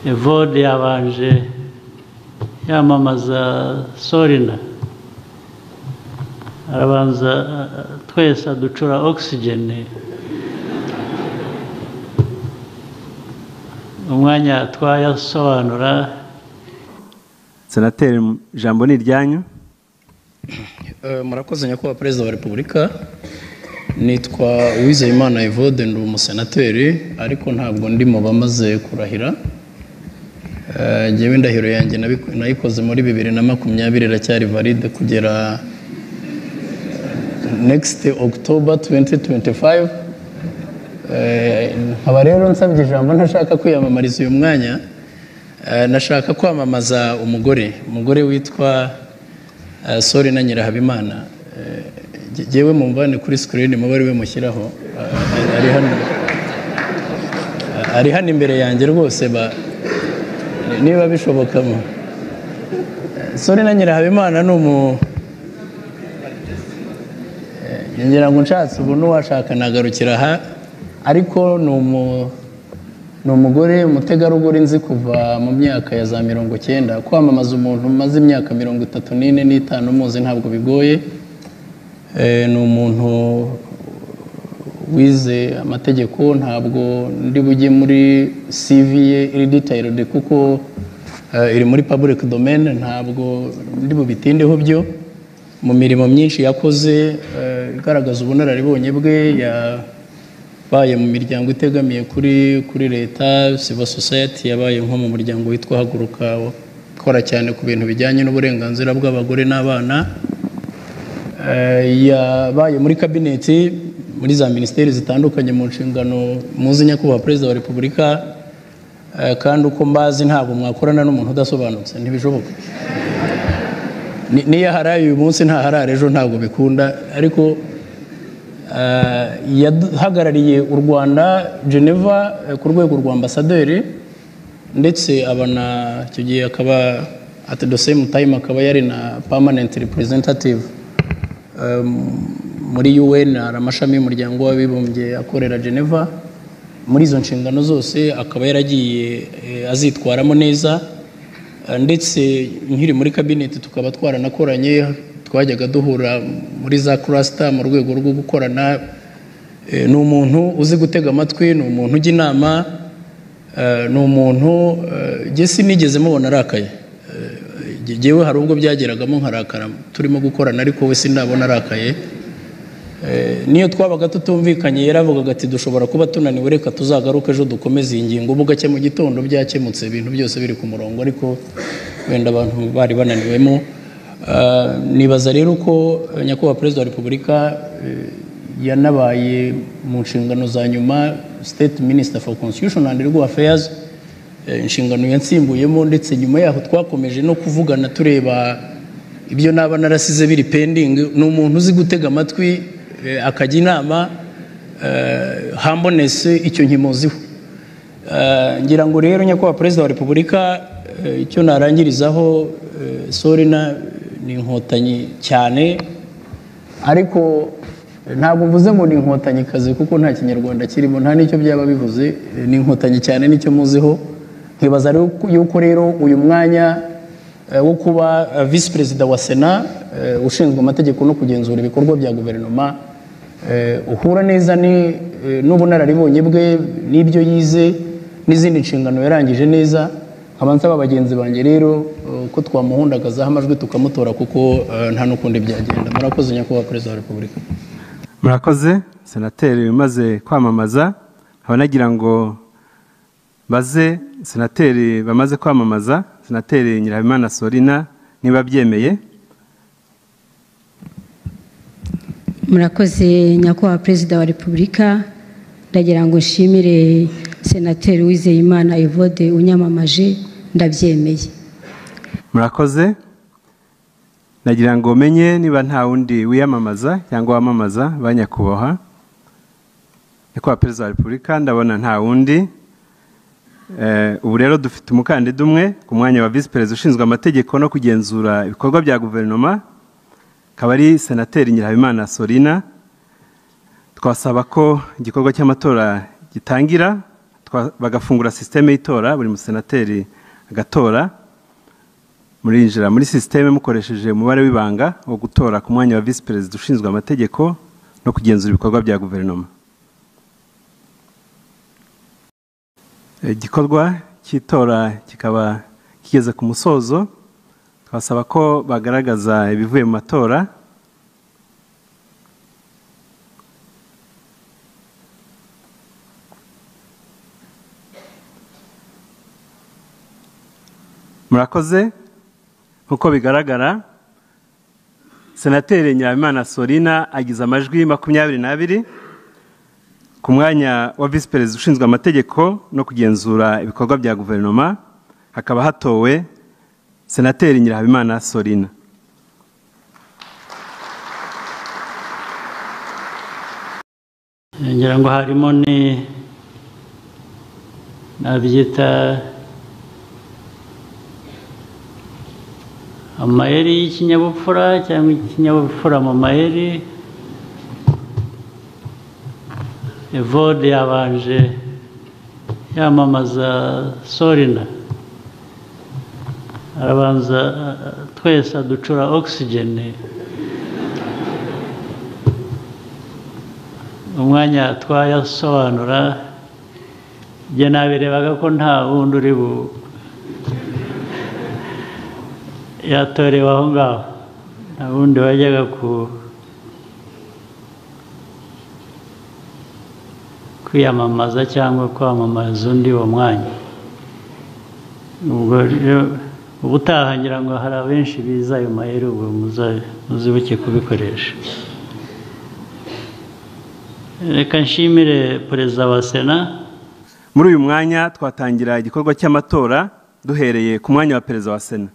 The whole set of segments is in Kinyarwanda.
evode yabanje yamamaza sorina arabanza twese aducura ogisigene umwanya twayasobanura senateri ijambo ni iryanyu murakoze nyakubahwa perezida wa repubulika nitwa uwizeyimana evode ndi umusenateri ariko ntabwo ndi mu bamaze kurahira ngewe indahiro yanjye nayikoze muri bibiri na makumyabiri iracyari valide kugera next october 2025 nkaba rero nsabye ijambo ntashaka kwiyamamariza uyu mwanya nashaka kwamamaza umugore umugore witwa sori na nyirahabimana ngewe mumvane kuri sikirini muba ari we mushyiraho ari hano imbere yanjye rwose niba bishobokamo sori na nyirahabimana ni umu ngira ngo nshatse ubu n'uwashaka nagarukira aha ariko ni umu ni umugore umutegarugori nzi kuva mu myaka ya za mirongo icyenda kwamamaza umuntu umaze imyaka mirongo itatu n'ine n'itanu umuzi ntabwo bigoye ni umuntu wize amategeko ntabwo ndi bujye muri ye iri ditayirode kuko iri muri paburike domene ntabwo ndi bubitindeho byo mu mirimo myinshi yakoze igaragaza ubunararibonye bwe ya yabaye mu miryango itegamiye kuri kuri leta civil society yabaye nko mu muryango witwa haguruka ukora cyane ku bintu bijyanye n'uburenganzira bw'abagore n'abana yabaye muri kabineti muri za minisiteri zitandukanye mu nshingano muzi nyakubahwa perezida wa repubulika kandi uko mbazi ntabwo mwakorana n'umuntu udasobanutse ntibishoboka niyo aharaye uyu munsi ntaharare ejo ntabwo bikunda ariko yahagarariye u rwanda geneva ku rwego rwa ambasaderi ndetse abana icyo gihe akaba ati the same time akaba yari na permanent representative muri un hari amashami y'umuryango w'abibumbye akorera geneva muri izo nshingano zose akaba yaragiye azitwaramo neza ndetse nkiri muri kabineti tukaba twaranakoranye twajyaga duhura muri za kurasita mu rwego rwo gukorana ni umuntu uzi gutega amatwi ni umuntu ujya inama ni umuntu gesi nigeze mubona arakaye ngewe hari ubwo byageragamo nkarakara turimo gukorana ariko we sindabona arakaye niyo twabaga tutumvikanye yaravugaga ati dushobora kuba tunaniwe reka tuzagaruke ejo dukomeze iyi ngingo ubu gake mu gitondo byakemutse ibintu byose biri ku murongo ariko wenda abantu bari bananiwemo nibaza rero ko nyakubahwa perezida wa repubulika yanabaye mu nshingano za nyuma state minister for constitution and legal affairs inshingano yansimbuyemo ndetse nyuma yaho twakomeje no kuvugana tureba ibyo naba narasize biri pending ni umuntu uzi gutega amatwi akajya inama hambonese icyo nkimuziho ngira ngo rero nyakubahwa perezida wa repubulika icyo narangirizaho sorina ni inkotanyi cyane ariko ntabwo mvuze ngo ni inkotannyikazi kuko nta kinyarwanda kirimo nta n'icyo byaba bivuze ni inkotanyi cyane nicyo muziho nkibaza yuko rero uyu mwanya wo kuba visi perezida wa sena ushinzwe amategeko no kugenzura ibikorwa bya guverinoma uhura neza n'ubunararibonye bwe n'ibyo yize n'izindi nshingano yarangije neza nkaba nsaba bagenzi banjye rero ko twamuhundagazaho amajwi tukamutora kuko nta n'ukundi byagenda murakoze nyakubahwa perezida wa repubulika murakoze senateri umaze kwamamaza abanagira ngo baze senateri bamaze kwamamaza senateri nyirabimana sorina niba byemeye murakoze nyakubahwa perezida wa repubulika ndagira ngo nshimire senateri wizeyimana evode unyamamaje ndabyemeye murakoze nagira ngo umenye niba nta wundi wiyamamaza cyangwa wamamaza ba nyakubahwa nyakubahwa perezida wa repubulika ndabona nta wundi ubu rero dufite umukandida umwe ku mwanya wa visi perezida ushinzwe amategeko no kugenzura ibikorwa bya guverinoma akaba ari senateri nyirahabimana sorina twasaba ko igikorwa cy'amatora gitangira twa- bagafungura sisiteme y'itora buri musenateri agatora murinjira muri sisiteme mukoresheje umubare w'ibanga wo gutora ku mwanya wa visi perezida ushinzwe amategeko no kugenzura ibikorwa bya guverinoma igikorwa cy'itora kikaba kigeze ku musozo twasaba ko bagaragaza ibivuye mu matora murakoze nk'uko bigaragara senateri nyirabimana sorina agize amajwi makumyabiri n'abiri ku mwanya wa visi perezida ushinzwe amategeko no kugenzura ibikorwa bya guverinoma hakaba hatowe senateri nyirahabimana sorina ngira ngo harimo ni nabyita amayeri y'ikinyabupfura cyangwa ikinyabupfura mu mayeri evode yabanje yamamaza sorina arabanza eh, twese aducura okisigeni umwanya twayasobanura njye nabirebaga ko nta wundi uri bu yatorewe aho ngaho nta wundi wajyaga ku kwiyamamaza cyangwa kwamamaza undi uwo mwanya ubwo rero ubutaha ngira ngo hari abenshi biza ayo mayeri ubwo muza- muzibuke kubikoresha reka nshimire perezida wa sena muri uyu mwanya twatangira igikorwa cy'amatora duhereye ku mwanya wa perezida wa sena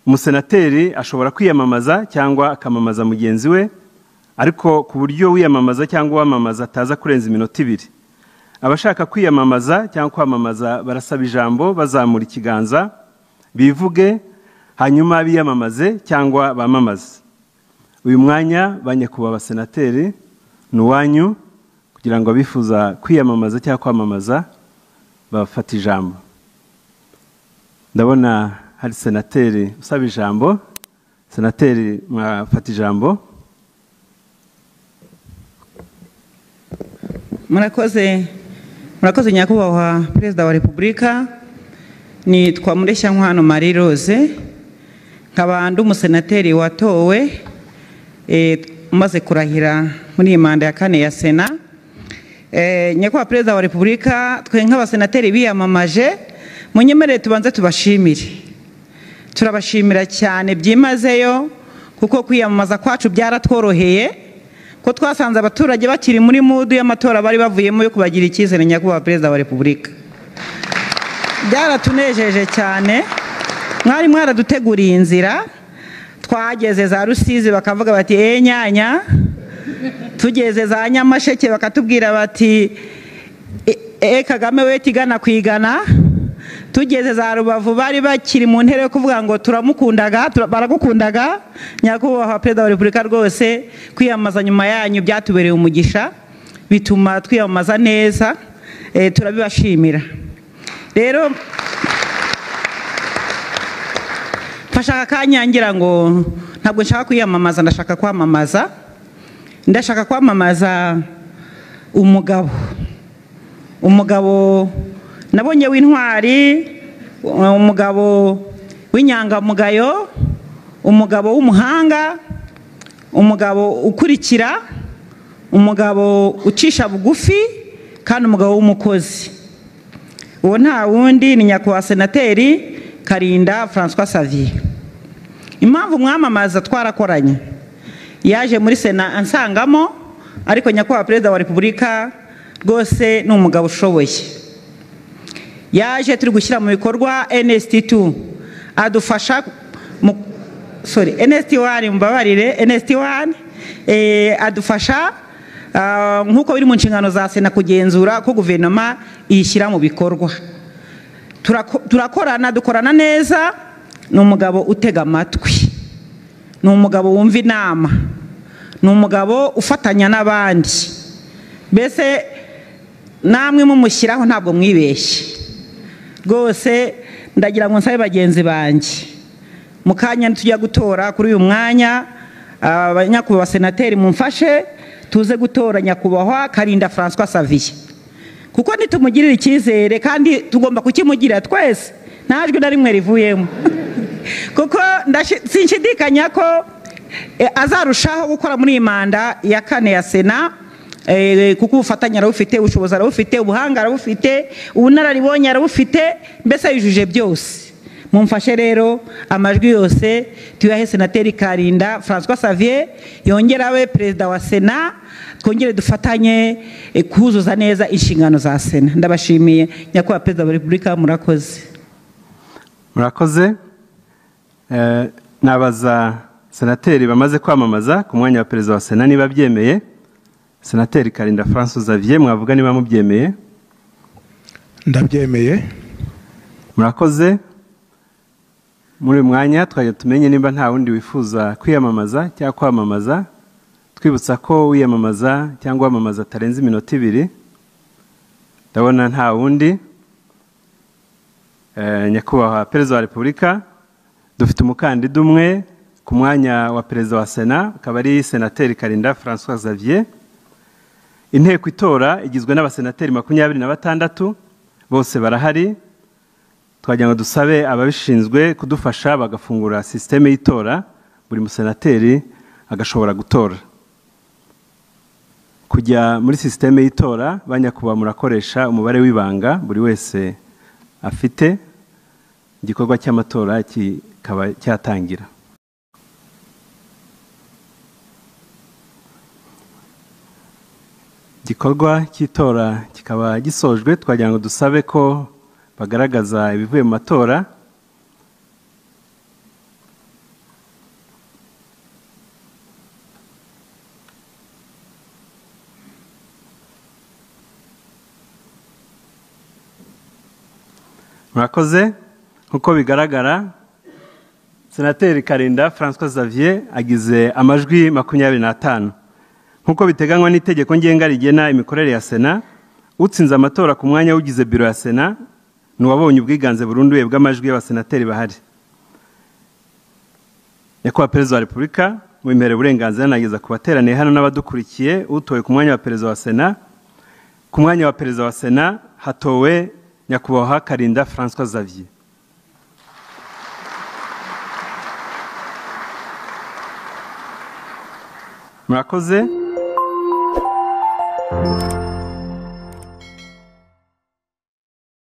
umusenateri ashobora kwiyamamaza cyangwa akamamaza mugenzi we ariko ku buryo wiyamamaza cyangwa uwamamaza ataza kurenza iminota ibiri abashaka kwiyamamaza cyangwa kwamamaza barasaba ijambo bazamura ikiganza bivuge hanyuma biyamamaze cyangwa bamamaze uyu mwanya ba nyakubahwa senateri ni uwanyu kugira ngo abifuza kwiyamamaza cyangwa kwamamaza bafate ijambo ndabona hari senateri usaba ijambo senateri mwafata ijambo murakoze murakoze nyakubahwa perezida wa repubulika nitwa mureshyankwano marie rose nkaba ndi umusenateri watowe eh, umaze kurahira muri iyi manda ya kane ya sena Eh, nyakubahwa perezida wa repubulika twe nk'abasenateri biyamamaje munyemerere tubanze tubashimire turabashimira cyane byimazeyo kuko kwiyamamaza kwacu byaratworoheye ko twasanze abaturage bakiri muri mudu y'amatora bari bavuyemo yo kubagira icyizere nyakubahwa perezida wa repubulika byaratunejeje cyane mwari mwaraduteguriye inzira twageze za rusizi bakavuga bati e nyanya tugeze za nyamasheke bakatubwira bati e, e kagame we tigana ku igana tugeze za rubavu bari bakiri mu ntera yo kuvuga ngo turamukundaga tura- baragukundaga nyakubahwa perezida wa repubulika rwose kwiyamamaza nyuma yanyu byatubereye umugisha bituma twiyamamaza neza e, turabibashimira rero mfasha aka kanya ngira ngo ntabwo nshaka kwiyamamaza ndashaka kwamamaza ndashaka kwamamaza umugabo umugabo nabonye w'intwari umugabo w'inyangamugayo umugabo w'umuhanga umugabo ukurikira umugabo ucisha bugufi kandi umugabo w'umukozi uwo nta wundi ni nyakubahwa senateri karinda francois savier impamvu mwamamaza twarakoranye yaje muri sena ansangamo ariko nyakubahwa perezida wa repubulika rwose ni umugabo ushoboye yaje turi gushyira mu bikorwa nsd 2 adufasha mu sorry nsd 1 mbabarire nsd 1 eh, adufasha ah, nk'uko biri mu nshingano za sena kugenzura ko guverinoma iyishyira mu bikorwa Turako- turakorana dukorana neza ni umugabo utega amatwi ni umugabo wumva inama ni umugabo ufatanya n'abandi mbese namwe mumushyiraho ntabwo mwibeshye rwose ndagira ngo nsabe bagenzi banjye mu kanya tujya gutora kuri uyu mwanya abanyakubahwa senateri mumfashe tuze gutora nyakubahwa karinda francois saviye kuko nitumugirira icyizere kandi tugomba kukimugira twese nta jwi na rimwe rivuyemo kuko sinshidikanya ko azarushaho gukora muri iyi manda ya kane ya sena eh, kuko ubufatanye arabufite ubushobozi arabufite ubuhanga arabufite ubunararibonye arabufite mbese yujuje byose mumfashe rero amajwi yose tuyahe senateri karinda francois savier yongera abe perezida wa sena twongere dufatanye eh, kuzuza neza inshingano za sena ndabashimiye nyakubahwa perezida wa repubulika murakoze murakoze Eh, nabaza senateri bamaze kwamamaza ku mwanya wa perezida wa sena niba abyemeye senateri karinda francis xavier mwavuga niba mubyemeye ndabyemeye murakoze muri uyu mwanya twajya tumenye niba nta wundi wifuza kwiyamamaza cyangwa kwamamaza twibutsa ko wiyamamaza cyangwa wamamaza atarenze iminota ibiri ndabona nta wundi Eh, nyakubahwa perezida wa repubulika dufite umukandida umwe ku mwanya wa perezida wa sena akaba ari senateri karinda francois xavier inteko itora igizwe n'abasenateri makumyabiri na batandatu bose barahari twagira ngo dusabe ababishinzwe kudufasha bagafungura sisiteme y'itora buri musenateri agashobora gutora kujya muri sisiteme y'itora ba nyakubahwa murakoresha umubare w'ibanga buri wese afite igikorwa cy'amatora kikaba cyatangira igikorwa cy'itora kikaba gisojwe twagira ngo dusabe ko bagaragaza ibivuye mu matora murakoze nk'uko bigaragara senateri karinda francois xavier agize amajwi makumyabiri n'atanu nk'uko biteganywa n'itegeko ngenga rigena imikorere ya sena utsinze amatora ku mwanya w'ugize biro ya sena ni uwabonye ubwiganze burunduye bw'amajwi y'abasenateri bahari nyakubahwa perezida wa repubulika wemerewe uburenganzira anageza ku bateraniye hano n'abadukurikiye utowe ku mwanya wa perezida wa sena ku mwanya wa perezida wa sena hatowe nyakubahwa karinda francois xavier murakoze